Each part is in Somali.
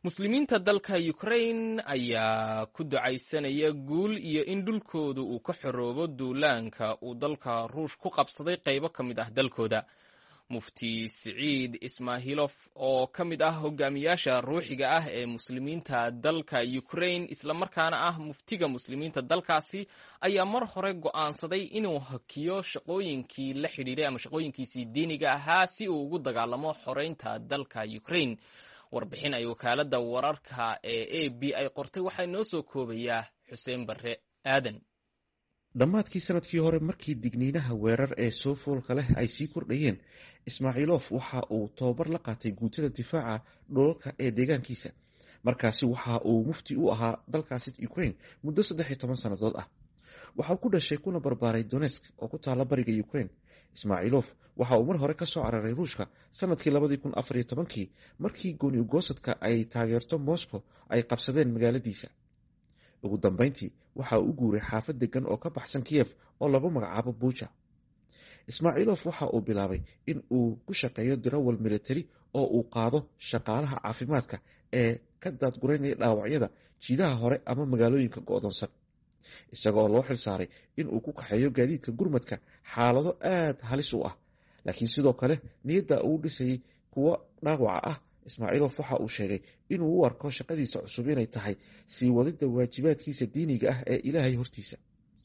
muslimiinta dalka ukrain ayaa ku ducaysanaya guul iyo in dhulkooda uu ka xoroobo duulaanka uu dalka ruush ku qabsaday qaybo ka mid ah dalkooda mufti siciid ismaahilof oo ka mid ah hogaamiyaasha ruuxiga ah ee muslimiinta dalka ukrain islamarkaana ah muftiga muslimiinta dalkaasi ayaa mar hore go'aansaday inuu hakiyo shaqooyinkii la xidhiiray ama shaqooyinkiisii diiniga ahaa si uu ugu dagaalamo xoreynta dalka ukrain warbixin ay wakaaladda wararka ee a b ay qortay waxaa inoo soo koobayaa xuseen barre aadan dhammaadkii sanadkii hore markii digniinaha weerar ee soo foolka leh ay sii kordhayeen ismaaciilof waxa uu tababar la qaatay guutada difaaca dholalka ee deegaankiisa markaasi waxa uu mufti u ahaa dalkaasi ukrain muddo saddex iyo toban sannadood ah waxauu ku dhashay kuna barbaaray donesk oo ku taalla bariga ukrain ismaaciilof waxa uu mar hore ka soo cararay ruushka sanadkii labadii kun afar iyo tobankii markii gooni ugoosadka ay taageerto moscow ay qabsadeen magaaladiisa ugu dambeyntii waxa uu u guuray xaafad degan oo ka baxsan kiyef oo lagu magacaabo buja ismaaciilof waxa uu bilaabay in uu ku shaqeeyo dirawal militari oo uu qaado shaqaalaha caafimaadka ee ka daadguraynaya dhaawacyada jiidaha hore ama magaalooyinka go'doonsan isagoo loo xil saaray in uu ku kaxeeyo gaadiidka gurmadka xaalado aad halis u ah laakiin sidoo kale niyadda uu dhisayay kuwo dhaawaca ah ismaaciilof waxa uu sheegay inuu u arko shaqadiisa cusub inay tahay sii wadidda waajibaadkiisa diiniga ah ee ilaahay hortiisa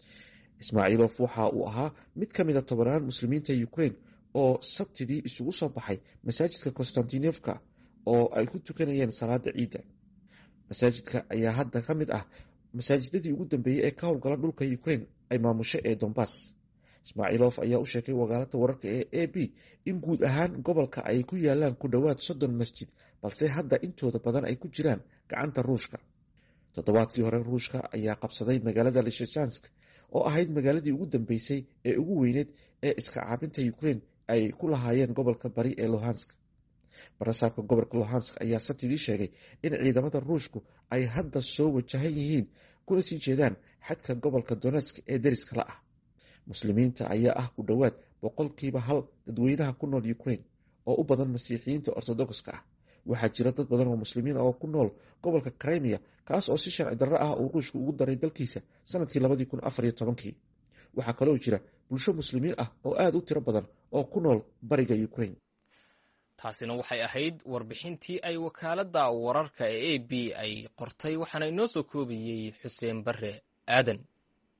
ismaaciilof waxa uu ahaa mid ka mida tobanaan muslimiinta ukrain oo sabtidii isugu soo baxay masaajidka konstantinofka oo ay ku tukanayeen salaada ciidda masaajidka ayaa hadda ka mid ah masaajidadii ugu dambeeyey ee ka howlgala dhulka ukrain ay maamusho ee dombas ismaaciilof ayaa u sheegay wakaalada wararka ee a b in guud ahaan gobolka ay ku yaalaan ku dhowaad soddon masjid balse hadda intooda badan ay ku jiraan gacanta ruushka toddobaadkii hore ruushka ayaa qabsaday magaalada lishajansk oo ahayd magaaladii ugu dambeysay ee ugu weyneed ee iska caabinta ukrain ay ku lahaayeen gobolka bari ee lohansk barasaabka gobolka lohansk ayaa sabtidii sheegay in ciidamada ruushku ay hadda soo wajahan yihiin kuna sii jeedaan xadka gobolka donetsk ee deriska la ah muslimiinta ayaa ah ku dhowaad boqolkiiba hal dadweynaha ku nool ukrain oo u badan masiixiyiinta ortodokska ah waxaa jira dad badan oo muslimiin oo ku nool gobolka crimea kaas oo si sharci darro ah uu ruushku ugu daray dalkiisa sanadkii labadii kun afar iyo tobankii waxaa kaloo jira bulsho muslimiin ah oo aada u tiro badan oo ku nool bariga ukrain taasina waxay ahayd warbixintii ay wakaaladda wararka ee a b ay qortay waxaana inoo soo koobayey xuseen barre aadan